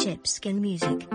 Chipskin Music.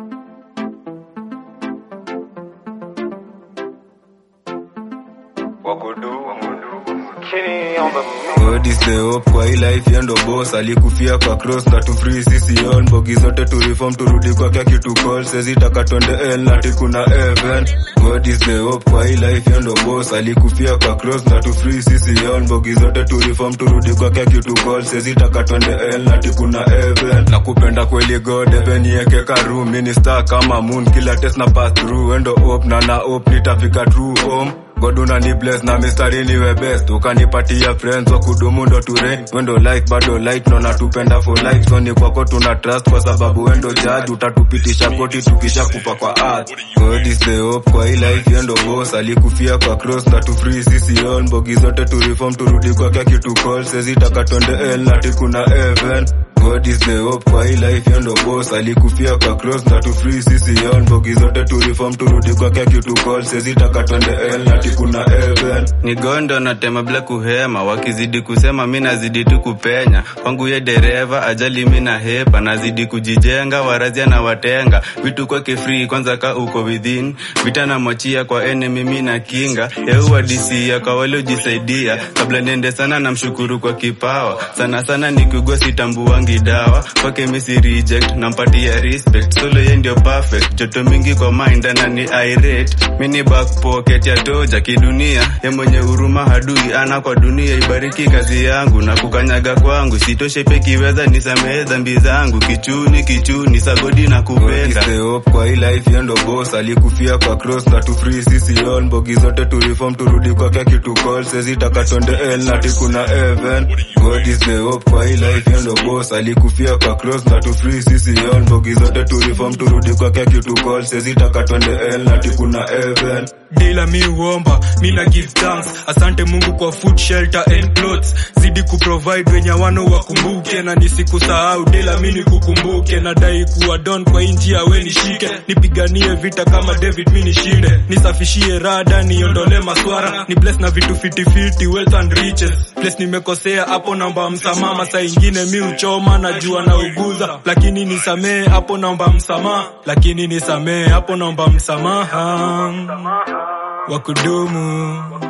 God is the hope kwa hii life yendo boss alikufia kwa cross na tu free sisi on bogi zote tu reform turudi kwake kitu call sezi taka twende hell na tikuna heaven God is the hope kwa hii life yendo boss alikufia kwa cross na tu free sisi on bogi zote tu reform turudi kwake kitu call sezi taka twende hell na tikuna heaven na kupenda kweli God heaven yeke karu minister kama moon kila test na pass through endo hope na na hope nitafika true home God unani bless na mistari niwe best ukanipatia friends wa kudumu ndo ture wendo like bado like nona tupenda for life so ni kwako tuna trust kwa sababu wendo judge utatupitisha koti tukisha kupa kwa earth God is the hope kwa hii life yendo boss alikufia kwa cross na tu free sisi on bogi zote tu reform turudi kwake kitu call sezi taka twende hell na tikuna heaven God is the hope kwa hii life yendo boss alikufia kwa cross na tu free sisi on bogi zote tu reform turudi kwake kitu call sezi taka twende hell na tikuna heaven ni gondo na tema bila kuhema wakizidi kusema mi nazidi tu kupenya kwangu ye dereva ajali mi na hepa nazidi kujijenga warazia na watenga vitu kwake free kwanza ka uko within vita na mwachia kwa enemy mi na kinga yeuwadisia kwa waliojisaidia kabla niende sana na mshukuru kwa kipawa sana sana nikugwa sitambuangi dawa kwake misi reject nampatia respect solo ye ndio perfect joto mingi kwa mind anani irate mini back pocket ya toja kidunia ye mwenye huruma hadui ana kwa dunia ibariki kazi yangu na kukanyaga kwangu sitoshe pekiweza nisamehe dhambi zangu kichuni kichuni sagodi na God is kupenda the hope kwa hii life yendo boss alikufia kwa cross na tu free sisi on bogi zote tu reform turudi kwake kitu call sezi taka twende hell na tikuna heaven God is the hope kwa hii life yendo boss alikufia kwa cross na tu free sisi on bogi zote tu reform turudi kwake kitu call sezi taka twende hell na tikuna heaven Dela mi huomba, mi na give thanks. Asante Mungu kwa food, shelter and clothes. Zidi kuprovide wenye wano wakumbuke na nisikusahau. Dela mi nikukumbuke, nadai kuwa don kwa hii njia we nishike, nipiganie vita kama David mi nishinde, nisafishie rada, niondole maswara, ni bless na vitu fitifiti, wealth and riches. Place nimekosea hapo, naomba msamaha. Masaa ingine mi uchoma, najua na uguza, lakini nisamee hapo, naomba msamaha, lakini nisamee hapo, naomba msamaha wa kudumu